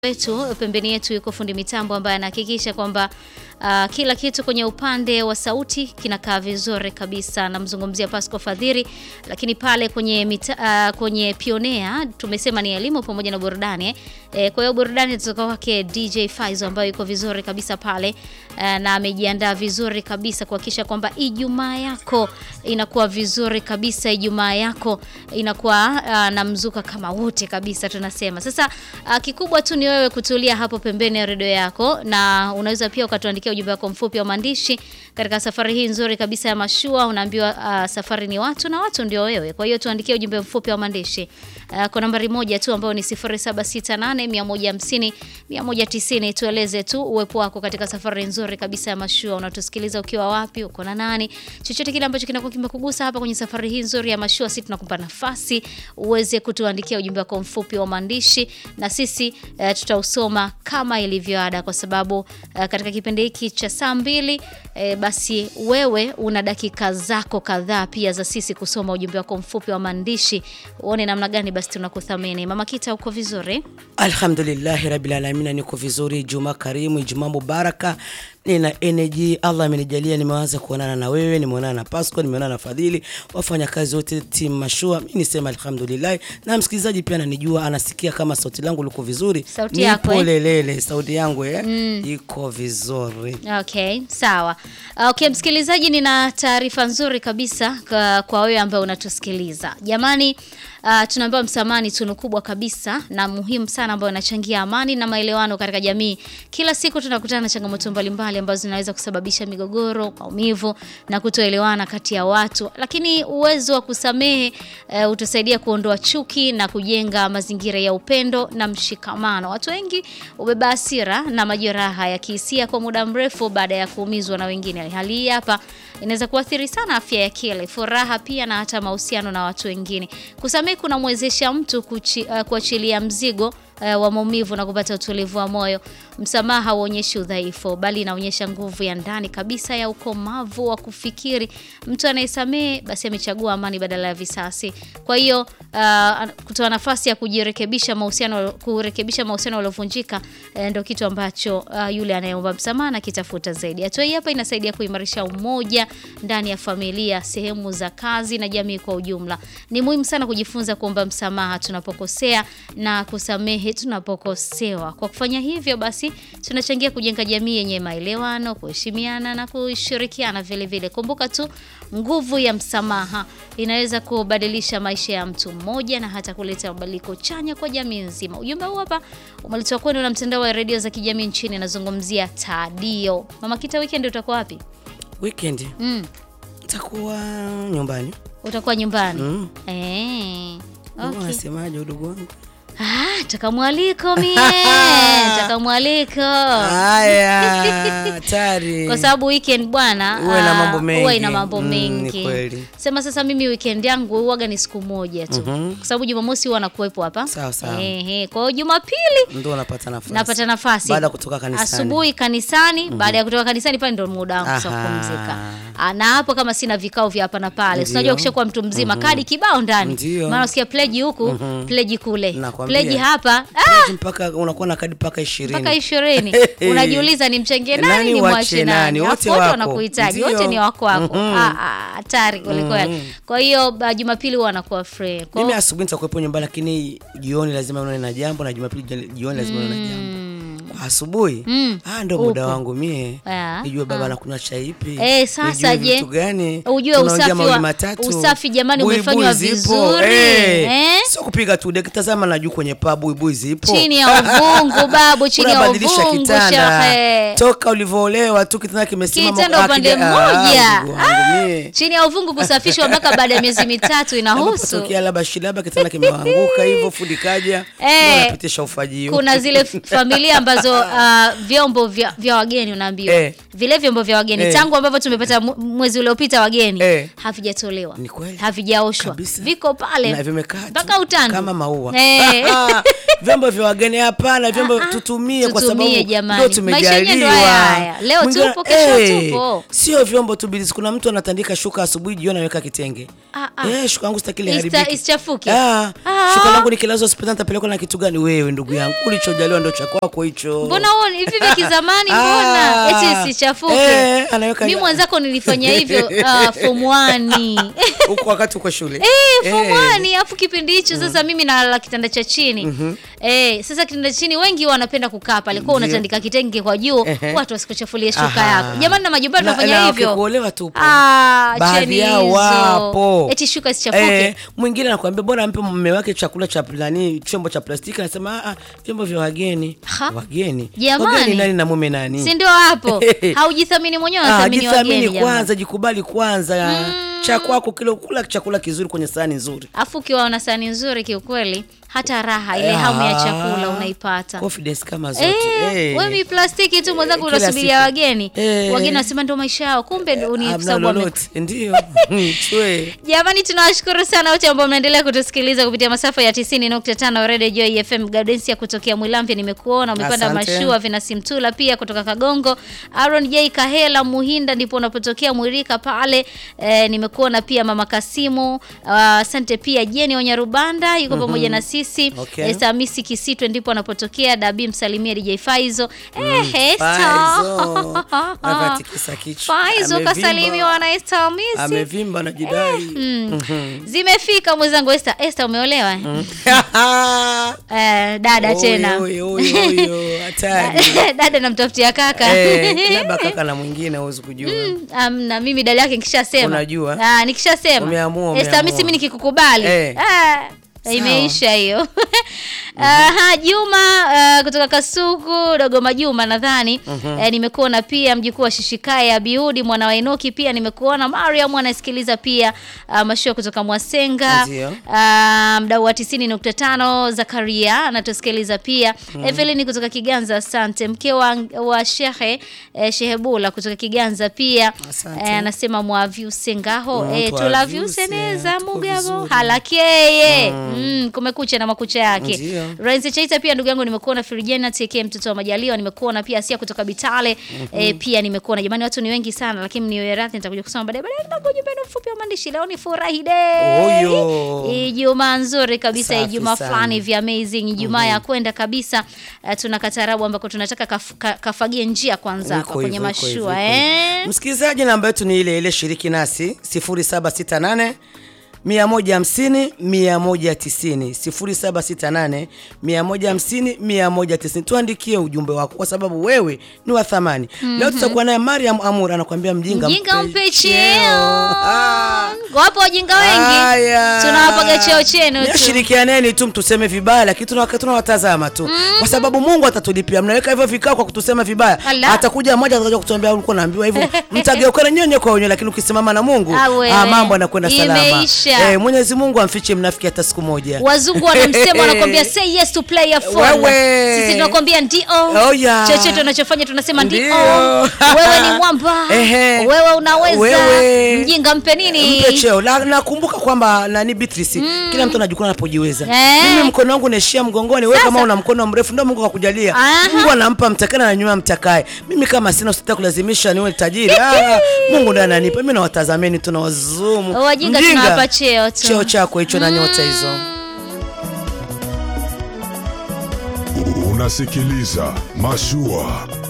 wetu pembeni yetu yuko fundi mitambo ambaye anahakikisha kwamba uh, kila kitu kwenye upande wa sauti kinakaa vizuri kabisa. Namzungumzia Pasco Fadhiri, lakini pale kwenye mita, uh, kwenye Pionea tumesema ni elimu pamoja na burudani eh. E, kwa hiyo burudani kutoka kwake DJ Faizo ambayo yuko vizuri kabisa pale uh, na amejiandaa vizuri kabisa kuhakikisha kwamba Ijumaa yako inakuwa vizuri kabisa, Ijumaa yako inakuwa uh, na mzuka kama wote kabisa tunasema. Sasa uh, kikubwa tu ni wewe kutulia hapo pembeni ya redio yako, na unaweza pia ukatuandikia ujumbe wako mfupi wa maandishi katika safari hii nzuri kabisa ya mashua. Unaambiwa uh, safari ni watu na watu ndio wewe. Kwa hiyo tuandikie ujumbe mfupi wa maandishi uh, kwa nambari moja tu ambayo ni 0768 150 190. Tueleze tu uwepo wako katika safari nzuri kabisa ya mashua. Unatusikiliza ukiwa wapi? Uko na nani? Chochote kile ambacho kinakuwa kimekugusa hapa kwenye safari hii nzuri ya mashua, sisi tunakupa nafasi uweze kutuandikia ujumbe wako mfupi wa maandishi na sisi uh, tutausoma kama ilivyo ada, kwa sababu uh, katika kipindi hiki cha saa mbili uh, basi wewe una dakika zako kadhaa pia za sisi kusoma ujumbe wako mfupi wa maandishi. Uone namna gani basi tunakuthamini. Mama Kita, uko vizuri? Alhamdulillahi rabbil alamin, niko vizuri. Juma karimu, Ijumaa mubaraka, nina energy. Allah amenijalia, nimeanza kuonana na wewe, nimeonana na Pasco, nimeonana na Fadhili, wafanya kazi wote timu Mashua. Mimi nisema alhamdulillah, na msikilizaji pia ananijua, anasikia kama sauti langu liko vizuri. Sauti yako, eh? Nipo lelele, sauti yangu eh, iko vizuri. Okay, sawa. Okay, msikilizaji, nina taarifa nzuri kabisa kwa, kwa wewe ambaye unatusikiliza. Jamani, uh, tunaambiwa msamaha ni tunu kubwa kabisa na muhimu sana ambayo inachangia amani na maelewano katika jamii. Kila siku tunakutana na changamoto mbalimbali ambazo zinaweza kusababisha migogoro, maumivu na kutoelewana kati ya watu, lakini uwezo wa kusamehe uh, utasaidia kuondoa chuki na kujenga mazingira ya upendo na mshikamano. Watu wengi ubeba hasira na majeraha ya kihisia kwa muda mrefu baada ya kuumizwa na wengine. Hali hii hapa inaweza kuathiri sana afya ya akili, furaha pia na hata mahusiano na watu wengine. Kusamehe kunamwezesha mtu kuchi, uh, kuachilia mzigo uh, wa maumivu na kupata utulivu wa moyo. Msamaha hauonyeshi udhaifu, bali inaonyesha nguvu ya ndani kabisa ya ukomavu wa kufikiri. Mtu anayesamehe basi amechagua amani badala ya visasi. Kwa hiyo uh, kutoa nafasi ya kujirekebisha mahusiano, kurekebisha mahusiano yaliyovunjika uh, ndio kitu ambacho uh, yule anayeomba msamaha na kitafuta zaidi. Hatua hii hapa inasaidia kuimarisha umoja ndani ya familia, sehemu za kazi na jamii kwa ujumla. Ni muhimu sana kujifunza kuomba msamaha tunapokosea na kusamehe tunapokosewa. Kwa kufanya hivyo basi tunachangia kujenga jamii yenye maelewano, kuheshimiana na kushirikiana vile vile. Kumbuka tu nguvu ya msamaha inaweza kubadilisha maisha ya mtu mmoja na hata kuleta mabadiliko chanya kwa jamii nzima. Ujumbe huu hapa umeletwa kwenu na mtandao wa redio za kijamii nchini, nazungumzia Tadio. Mama Kita, weekend utakuwa wapi? Weekend Mm, nitakuwa nyumbani. utakuwa nyumbani Mm. eh? Okay. Okay. Unasemaje udugu wangu? Ah, taka mwaliko mie taka mwaliko Haya, hatari. kwa sababu weekend bwana Uwe na ah, mambo mengi. huwa ina mambo Mm, ni mengi kweli. sema sasa mimi weekend yangu huwaga ni siku moja tu Mhm. kwa sababu jumamosi huwa nakuwepo hapa Sawa, sawa. Ehe, kwa hiyo jumapili Ndio unapata nafasi. napata nafasi Baada ya kutoka kanisani. asubuhi kanisani baada ya kutoka kanisani pale ndo muda wangu sasa Aha. kupumzika Ah, na hapo kama sina vikao vya hapa na pale Ndio. unajua ukishakuwa mtu mzima kadi kibao ndani Ndio. maana usikia pleji huku pleji kule Nakwambia. pleji hapa ah, Kadi mpaka unakuwa na kadi mpaka 20. mpaka ishirini unajiuliza ni mchenge nani, Nani ni wache mwache nani? nani Wote Afu wote wako. wanakuhitaji Ndio. wote ni wako wako Mhm. Ah, ah, hatari kwelikweli kwa hiyo ba- jumapili huwa anakuwa free Kwa- Mimi asubuhi nitakuwepo nyumbani lakini jioni lazima nione na jambo na Jumapili jioni- jioni lazima nione na jambo. Kwa asubuhi Mm. ah, ndo muda Upo. wangu mie. Ah, Nijue baba anakunywa chai ipi. Eh, sasa nijue je, vitu gani? ujue tunaongea usafi mawili wa- matatu. usafi jamani Buibui umefanywa zipo. vizuri, Eh. eh? Sio kupiga tu deki, tazama na juu kwenye paa buibui zipo. chini ya uvungu babu chini ya Unabadilisha uvungu kitanda. shehe Toka ulivyoolewa tu kitanda kimesimama Kitanda ah, upande kija- mmoja. ah, Mungu wangu mie. chini ya uvungu kusafishwa mpaka baada ya miezi mitatu inahusu Inapotokea labda shida labda kitanda kimeanguka hivyo fundi kaja Eh. ndio anapitisha ufagio. kuna zile f- familia ambazo uh, vyombo vya, vya wageni unaambiwa Eh. vile vyombo vya wageni Eh. tangu ambavyo tumepata mu- mwezi uliopita wageni Eh. havijatolewa Ni kweli. havijaoshwa Kabisa. viko pale na vimekaa tu mpaka utandu kama maua Eh. vyombo vya wageni hapana vyombo Ah, ah, tutumie kwa tutumie sababu jamani. ndio Maisha yenyewe ndo tumejaliwa haya haya. Leo Mwingine- tupo, kesho eh, tupo. sio vyombo tu bilisi kuna mtu anatandika shuka asubuhi jioni anaweka kitenge Ah, ah. eh shuka yangu sitaki Ista- liharibike isichafuke? ah Ah. shuka langu nikilazwa hospitali nitapelekwa na kitu gani wewe ndugu yangu ulichojaliwa ndo cha kwako hicho mbona huo ni- hivi vya kizamani Ah. mbona eti isichafuke Eh, anaweka- mi mwenzako nilifanya hivyo uh, form 1 huko wakati uko shule Eh, form Eh. 1 alafu kipindi hicho sasa mimi nalala kitanda cha chini eh, sasa kitanda cha chini wengi wanapenda kukaa pale kwa Ndio. unatandika kitenge kwa juu Ehe. watu wasikuchafulie shuka Aha. yako jamani na majumbani Na- tunafanya na hivyo wakikuolewa tupo. Ah, baadhi cheni yao hizo. wapo eti shuka isichafuke Eh, mwingine anakuambia bora ampe mume wake chakula cha nani chombo cha plastiki anasema "Ah, ah, vyombo vya wageni Ha? wageni Jamani. wageni nani na mume nani si ndio hapo haujithamini mwenyewe Ah, unathamini wageni jithamini jamani. kwanza jikubali kwanza cha kwako kile kula chakula kizuri kwenye sahani nzuri afu ukiwa una sahani nzuri kiukweli hata raha ile Ah, hamu ya chakula unaipata confidence kama zote Eh, Eh. wewe mi plastiki tu mwenzangu Kila unasubiria siku. wageni Eh. wageni wanasema ndio maisha yao kumbe ndo ni Hamna sababu wame- lolote ndio chwe jamani tunawashukuru sana wote ambao mnaendelea kutusikiliza kupitia masafa ya 90.5 Radio Joy FM Gaudensia kutokea Mwilamvya nimekuona umepanda Asante. mashua Vinasimtula pia kutoka Kagongo Aaron J Kahela Muhinda ndipo unapotokea Mwirika pale eh, nimekuona pia mama Kasimu Ah, asante pia Jeni Onyarubanda yuko pamoja na sisi Okay. Esther Hamisi Kisitwe ndipo anapotokea Dabi msalimia DJ Faizo eh Esther Faizo. Anatikisa kichwa. Faizo Amevimba. kasalimiwa na Esther Hamisi amevimba na jidai zimefika mwenzangu Esther. Esther umeolewa eh? Eh, dada tena Oyo, oyo, oyo, hatari dada namtafutia kaka Eh, labda kaka na mwingine huwezi kujua Um, na mimi dada yake nikishasema Unajua? Ah, nikishasema Umeamua, Esther, umeamua. mimi mimi nikikukubali Eh. ah, imeisha hiyo Aha, Juma uh, kutoka Kasuku Dogoma Juma nadhani eh, nimekuona pia mjukuu wa Shishikaya Abiudi mwana wa Enoki pia nimekuona Mariam anasikiliza pia uh, mashua kutoka Mwasenga Ndio. uh, mdau wa 90.5 Zakaria anatusikiliza pia Evelyn kutoka Kiganza asante mke wa, wa Shehe eh, Shehebula kutoka Kiganza pia Asante. eh, anasema mwavyuse ngaho Mm, eh, twavyuse, tulavyuse neza tuko mugabo vizuri. halakeye mm. kumekucha na makucha yake Ndio. Renzi Chaita pia ndugu yangu nimekuona Firijena TK mtoto wa Majaliwa nimekuona pia Asia kutoka Bitale eh, pia nimekuona jamani watu ni wengi sana lakini niwe radhi nitakuja kusoma baadaye baadaye nitakuja ujumbe mfupi wa maandishi leo ni furahi day Oyo. Ijumaa nzuri kabisa Safi Ijumaa sana. fulani vya amazing Ijumaa ya kwenda kabisa uh, tuna katarabu ambako tunataka kaf, ka, kafagie njia kwanza Iko hapa kwenye hivyo, iko hivyo, mashua iko hivyo. eh msikilizaji namba yetu ni ile ile shiriki nasi 0768 150 190 0768 150 190 tuandikie ujumbe wako kwa sababu wewe ni wa thamani leo tutakuwa naye Mariam Amur anakuambia mjinga mjinga mpe cheo Ah. wapo wajinga wengi Haya. tunawapaga cheo chenu tu Shirikianeni tu mtuseme vibaya, lakini tuna- tunawatazama tu kwa sababu Mungu atatulipia. Mnaweka hivyo vikao kwa kutusema vibaya, Allah. atakuja mmoja atakuja kutuambia ulikuwa unaambiwa hivyo, mtageukana nyenye kwa wenyewe, lakini ukisimama na Mungu Ah, wewe. ah, mambo yanakwenda salama. Imeisha. Eh, Mwenyezi Mungu amfiche mnafiki hata siku moja. wazungu wanamsema wanakwambia say yes to play a phone Wewe. sisi tunakwambia ndio Oh, yeah. chochote unachofanya tunasema ndio Ndio. wewe ni mwamba Ehe. wewe unaweza Wewe. mjinga mpe nini Mpe cheo. La- Nakumbuka kwamba nani Beatrice, kila mtu anajikuna anapojiweza. Eh. Mimi mkono wangu naishia mgongoni, wewe Sasa. kama una mkono mrefu ndio Mungu akakujalia. Aha. Mungu anampa mtakana na nyuma mtakaye. Mimi kama sina usitaka kulazimisha niwe tajiri. Ah, Mungu ndiye ananipa. Mimi nawatazameni tu na wazumu. wajinga Mjinga, tunawapa cheo tu Cheo chako hicho na nyota hizo. Unasikiliza Mashua